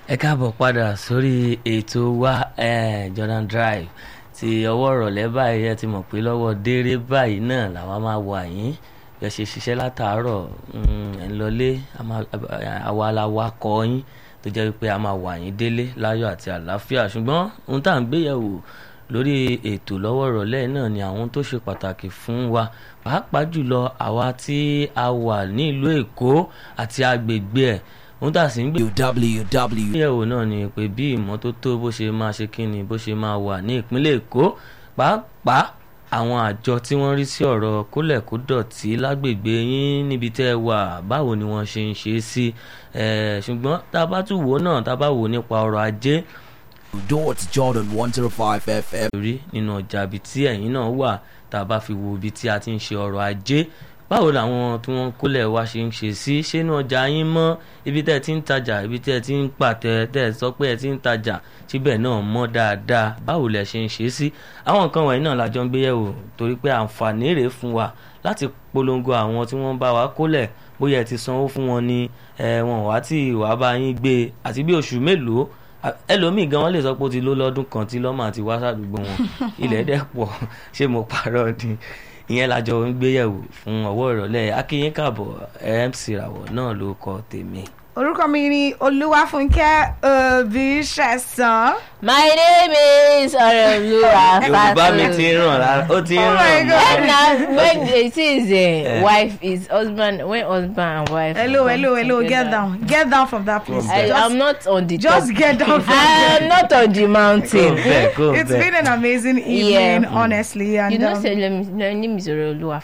ẹ káàbọ̀ padà sórí ètò wa eh, Jordan Drive ti ọwọ́ ìrọ̀lẹ́ báyìí ẹ ti mọ̀ pé lọ́wọ́ déré báyìí náà làwa máa wà yín bí ẹ ṣe ṣiṣẹ́ látàárọ̀ ẹ̀ ń lọlé àwa la wa kọ́ yín tó jẹ́ wípé a máa wà yín délé láyọ̀ àti àlàáfíà ṣùgbọ́n ohun tá à ń gbéyẹ̀wò lórí ètò lọ́wọ́ ìrọ̀lẹ́ náà ni àwọn tó ṣe pàtàkì fún wa pàápàá jùlọ àwa tí a wà ní ìlú Èkó àti agbègbè ẹ̀ ohun tá a sì ń gbé www. ìgbéyẹ̀wò náà ni pé bí ìmọ́tótó bó ṣe máa ṣe kí ni bó ṣe máa wà ní ìpínlẹ̀ Èkó pàápàá àwọn àjọ tí wọ́n rí sí ọ̀rọ̀ kólẹ̀kódọ̀tí lágbègbè yín níbi tẹ́ ẹ wà báwo ni wọ́n ṣe ń ṣe é sí ṣùgbọ́n tá a bá tún wò ó náà tá a bá wò ó nípa ọrọ̀ ajé Dot Jordan 105 FM. rí nínú ọjà ibi tí ẹ̀yin náà wà tá a bá fi wo ibi tí a ti ń ṣe ọrọ̀ ajé báwo làwọn tí wọ́n kólẹ̀ wá ṣe ń ṣe sí ṣé inú ọjà yín mọ́ ibi tẹ́ ẹ ti ń tajà ibi tẹ́ ẹ ti ń pàtẹ tẹ́ ẹ sọ pé ẹ ti ń tajà síbẹ̀ náà mọ́ dáadáa báwo lẹ ṣe ń ṣe sí àwọn nǹkan wọ̀nyí náà la jọ ń gbé yẹ̀wò torí pé àǹfààní rèé fún wa láti polongo àwọn tí wọ́n bá wa kólẹ̀ bóyá ẹ ti sanwó fún wọn ni wọn wá tí ìwà bá yín gbé àti bí oṣù mélòó ẹlòmíì gan wọn lè sọ pé ó ti ló lọ́dún kan tí lọ́mọ àti wá sàdúgbò wọn ilẹ̀ dẹ̀ pọ̀ ṣé mo parọ́ ni ìyẹn lájọ ń gbéyẹ̀wò fún ọwọ́ ìrọ̀lẹ́ akínyín kàbọ̀ MC ràwọ̀ náà ló kọ tèmi. orúkọ mi ni olúwàfúnkẹ́ òbíṣẹ̀sán. My name is Ọ̀rẹ́olúwa yorùbá mi ti ń ràn lára ó ti ń Oh my ràn God. mọ́. And now when it is Eh. uh, wife is husband when husband and wife. hello come hello hello get together. down get down from that place. I, just I'm not on the just top. get down from I am not on the Go mountain. bẹ́ẹ̀ go It's bẹ́ẹ̀. been an amazing evening, honestly, and You know, um, say let me, my name is Ọ̀rẹ́olúwa